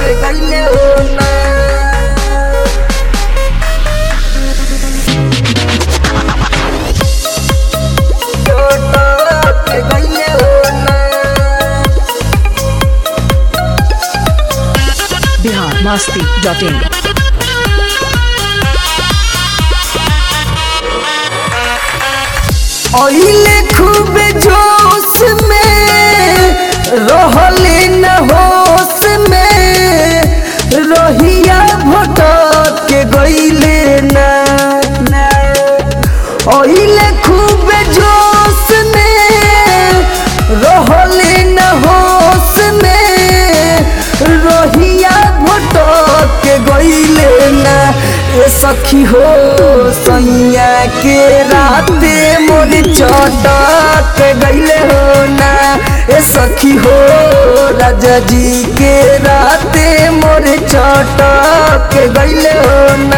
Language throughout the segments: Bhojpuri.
गईले हो ना चटक गईले हो ना बिहार मस्ती डॉट इन ओइले खूब जोश में रहले न होश में रोहिया भटक के गईले ना ओइले खूब जोश में रहले न होश में रोहिया भटक के गईले ना ए सखी हो सैया के राते मोर चटक गईले हो ना ए सखी हो राजा जी के राते मोर चटक गईले हो ना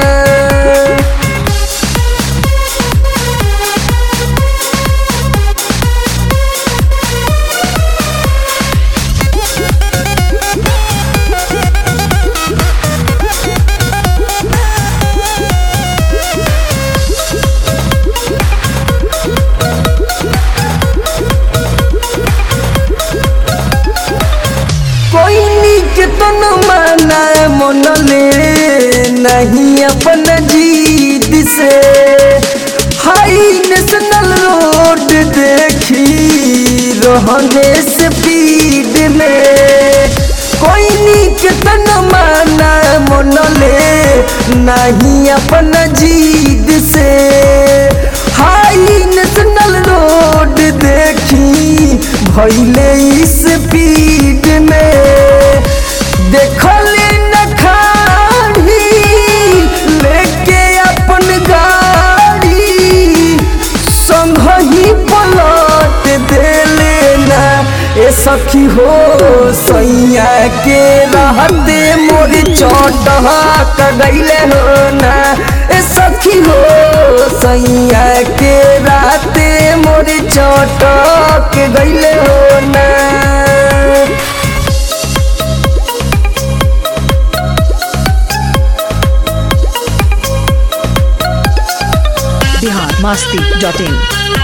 कोई नीक तो न माना मन ले नहीं अपन जीत से हाई नेशनल रोड देखी रहने से पीड में कोई नीक तो न माना मन ले नहीं अपन जीत से हाई नेशनल रोड देखी भैले स्पीड में देखले न खाड़ी लेके अपन गाड़ी संग ही पलट देले ना ए सखी हो सैया के रहते मोर चौटक गईले हो ना ए सखी हो सैया के राते मोर चौटक गईले हो ना बिहार मस्ती डॉट इन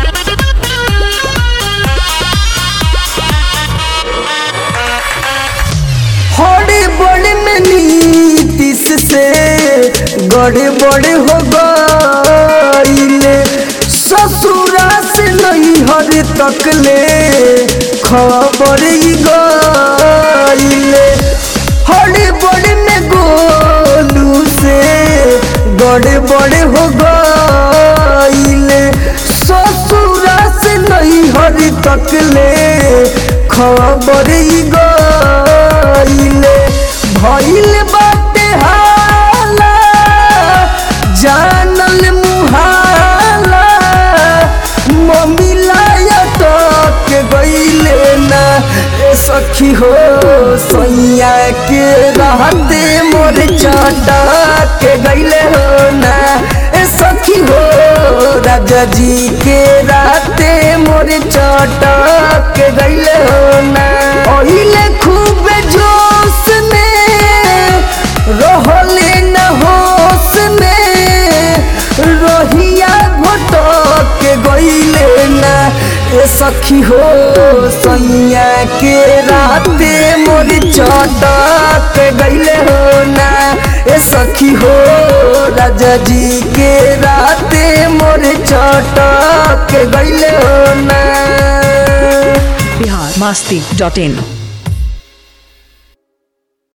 हड़े बड़े में नीतीश से गड़े बड़े हो गईले ससुरा से नहीं हर तक ले खबर ही गईले हड़े बड़े में गोलू से गड़े बड़े हो गईले ससुरा से नहीं हर तक ले खबर ही गईले भइल बाटे हाला जानल मुहाला मम्मी लायटक गईले ना ए सखी हो सैया के रहते मोर चटक गईले हो ना ए सखी हो राजा जी के राते मोर चटक गईले हो ना ओहिले खूब जोश में रहले न होश में रोहिया भटक गईले ना ए सखी हो सैया के राते मोर चटक गईले हो ना ए सखी हो राजा जी के राते मोर चटक गईले हो ना बिहार मस्ती डॉट इन